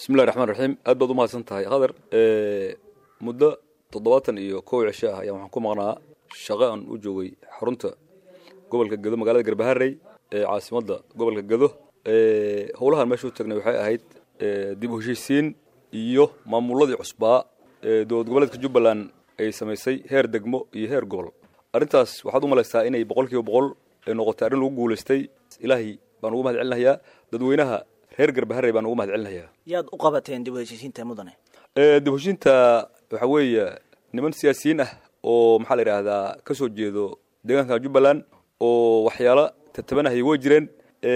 bismillahi raxmaan raxiim aad baad umahadsan tahay qadar muddo toddobaatan iyo kow cisho ah ayaan waxaan ku maqnaa shaqo aan u joogay xarunta gobolka gedo magaalada garbaharey ee caasimadda gobolka gedo howlahan meesha u tagnay waxay ahayd dib u heshiisiin iyo maamuladii cusbaa ee dowlad goboleedka jubbaland ay samaysay heer degmo iyo heer gobol arrintaas waxaad u malaysaa inay boqol kiiba boqol ay noqotay arrin lagu guulaystay ilaahay baan ugu mahad celinayaa dadweynaha reer garbaharey baan ugu mahad celinayaa yaad u qabateen dib u heshiisiinta mudane dib u heshiinta waxaa weeye niman siyaasiyiin ah oo maxaa la yidhaahdaa ka soo jeedo deegaanka jubbaland oo waxyaalo tatabanahaya way jireen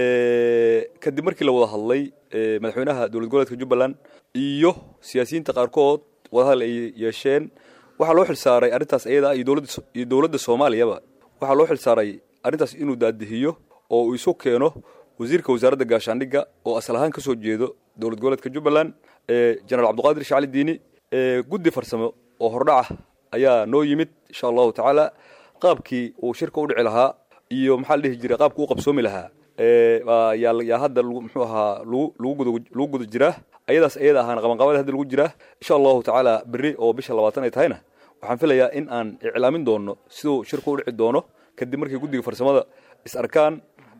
kadib markii la wada hadlay madaxweynaha dowlad goboleedka jubbaland iyo siyaasiyiinta qaarkood wadahadal ay yeesheen waxaa loo xilsaaray arrintaas iyada iyo dowladda iyo dowladda soomaaliyaba waxaa loo xilsaaray arrintaas inuu daadihiyo oo uu isu keeno wasiirka wasaaradda gaashaandhigga oo asal ahaan ka soo jeedo dowlad goboleedka jubbaland jenaraal cabdiqaadir shacali diini guddi farsamo oo hordhaca ayaa noo yimid insha allahu tacaala qaabkii uu shirka u dhici lahaa iyo maxaa la dhihi jiray qaabkii u qabsoomi lahaa yaa hadda muxuu ahaa lagu guda jiraa ayadaas ayada ahaana qabanqabada hadda lagu jiraa insha allahu tacaala berri oo bisha labaatan ay tahayna waxaan filayaa in aan iclaamin doono siduu shirku u dhici doono kadib markii guddiga farsamada is arkaan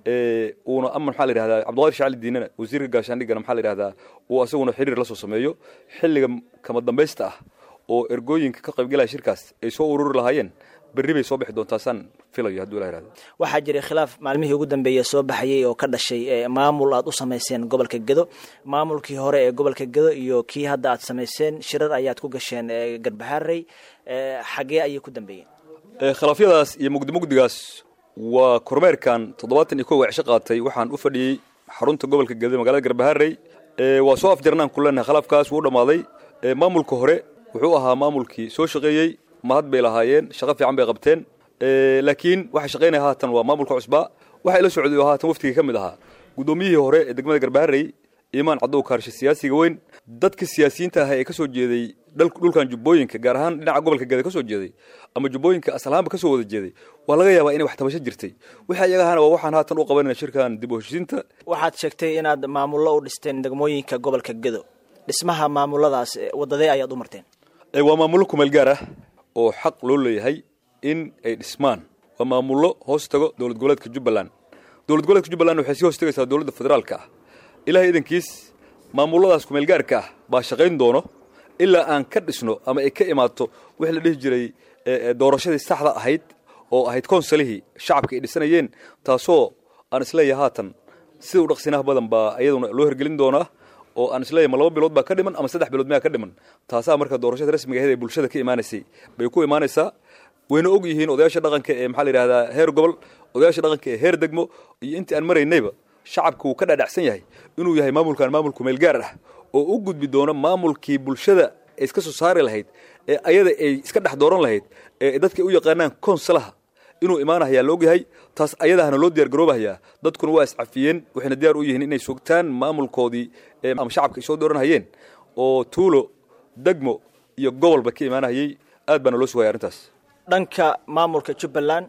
uuna ama maxaa la yidhahdaa cabdiqaadir shacali diinana wasiirka gaashaandhiggana maxaa la yidhahdaa uu asaguna xiriir la soo sameeyo xilliga kama dambaysta ah oo ergooyinka ka qaybgalaya shirkaas ay soo ururi lahaayeen berri bay soo bixi doontaa saan filayo hadduu ilah yihahdo waxaa jiray khilaaf maalmihii ugu dambeeya soo baxayay oo ka dhashay maamul aad u samayseen gobolka gedo maamulkii hore ee gobolka gedo iyo kii hadda aad samayseen shirar ayaad ku gasheen garbaharey xagee ayay ku dambeeyeen khilaafyadaas iyo mugdi mugdigaas waa kormeerkan toddobaatan iyo kow cisho qaatay waxaan u fadhiyey xarunta gobolka gedo magaalada garbaharey waa soo afjarnaan ku leenahay khilaafkaas wuu dhammaaday maamulka hore wuxuu ahaa maamulkii soo shaqeeyey mahad bay lahaayeen shaqo fiican bay qabteen laakiin waxa shaqaynaya haatan waa maamulka cusbaa waxa ila socday oo haatan waftigii ka mid ahaa guddoomiyihii hore ee degmada garbaharey imaan caddow kaarshe siyaasiga weyn dadka siyaasiyiinta ah ee ka soo jeeday dhulkan jubbooyinka gaar ahaan dhinaca gobolka geda ka soo jeeday ama jubbooyinka asalahaanba ka soo wada jeeday waa laga yaabaa inay wax tabasho jirtay wixii ayaga ahana waa waxaan haatan u qabanayna shirkan dib u heshiisiinta waxaad sheegtay inaad maamullo u dhisteen degmooyinka gobolka gedo dhismaha maamuladaas wadadee ayaad u marteen waa maamullo kumeel gaar ah oo xaq loo leeyahay in ay dhismaan waa maamullo hoos tago dowlad goboleedka jubbaland dowlad goboleedka jubbaland waxay sii hoos tagaysaa dowladda federaalka ah ilahay idankiis maamulladaas kumeelgaarka ah baa shaqayn doono ilaa aan ka dhisno ama ay ka imaato wixii la dhihi jiray doorashadii saxda ahayd oo ahayd konsalihii shacabka ay dhisanayeen taasoo aan isleeyahay haatan sida u dhaqsinaha badan baa iyaduna loo hergelin doonaa oo aan isleeyahay ma laba bilood baa ka dhiman ama saddex bilood miyaa ka dhiman taasaa marka doorashada rasmiga ahayd ee bulshada ka imaanaysay bay ku imaanaysaa wayna og yihiin odayaasha dhaqanka ee maxaa la yidhahdaa heer gobol odayaasha dhaqanka ee heer degmo iyo intii aan maraynayba shacabka wuu ka dhadhacsan yahay inuu yahay maamulkan maamul kumeel gaar ah oo u gudbi doono maamulkii bulshada ay iska soo saari lahayd ee ayada ay iska dhex dooran lahayd ee dadka u yaqaanaan konsalaha inuu imaanahayaa la ogyahay taas ayadahana loo diyaar garoobahayaa dadkuna waa iscafiyeen waxayna diyaar u yihiin inay sugtaan maamulkoodii ama shacabka ay soo dooranhayeen oo tuulo degmo iyo gobolba ka imaanahayey aad baana loo sugaya arrintaas dhanka maamulka jubbaland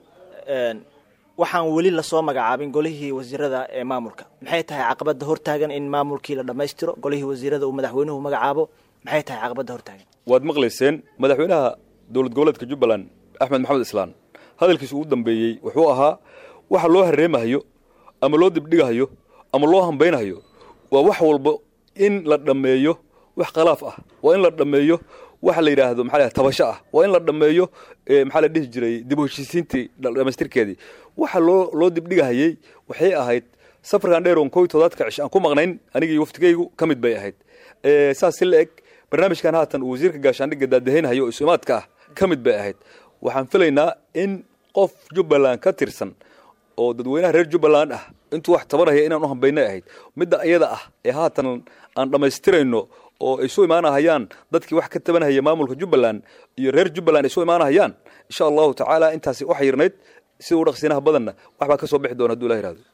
waxaan weli lasoo magacaabin golihii wasiirada ee maamulka maxay tahay caqabada hortaagan in maamulkii la dhammaystiro golihii wasiirada uu madaxweynuhu magacaabo maxay tahay caqabada hortaagan waad maqlayseen madaxweynaha dowlad goboleedka jubbaland axmed maxamed islaan hadalkiisa ugu dambeeyey wuxuu ahaa waxa loo hareemahayo ama loo dibdhigahayo ama loo hambaynahayo waa wax walba in la dhammeeyo wax khalaaf ah waa in la dhammeeyo waxa la yidhaahdo maxaa la tabasho ah waa in la dhammeeyo maxaa la dhihi jiray dib u heshiisiintii dhamaystirkeedii waxa loo loo dibdhigahayey waxay ahayd safarkan dheer oon kow toddobaadka cish aan ku maqnayn anigii waftigaygu ka mid bay ahayd saas si la eg barnaamijkan haatan uu wasiirka gaashaandhigga daadahaynhayo oo isumaadka ah ka mid bay ahayd waxaan filaynaa in qof jubbaland ka tirsan oo dadweynaha reer jubbaland ah intuu wax tabanaya inaan u hambaynay ahayd midda ayada ah ee haatan aan dhammaystirayno oo ay soo imaanahayaan dadkii wax ka tabanahaya maamulka jubbaland iyo reer jubbaland ay soo imaanahayaan insha allahu tacaala intaasi u xayirnayd sida u dhaqsiinaha badanna waxbaa ka soo bixi doona haduu ilah yihahdo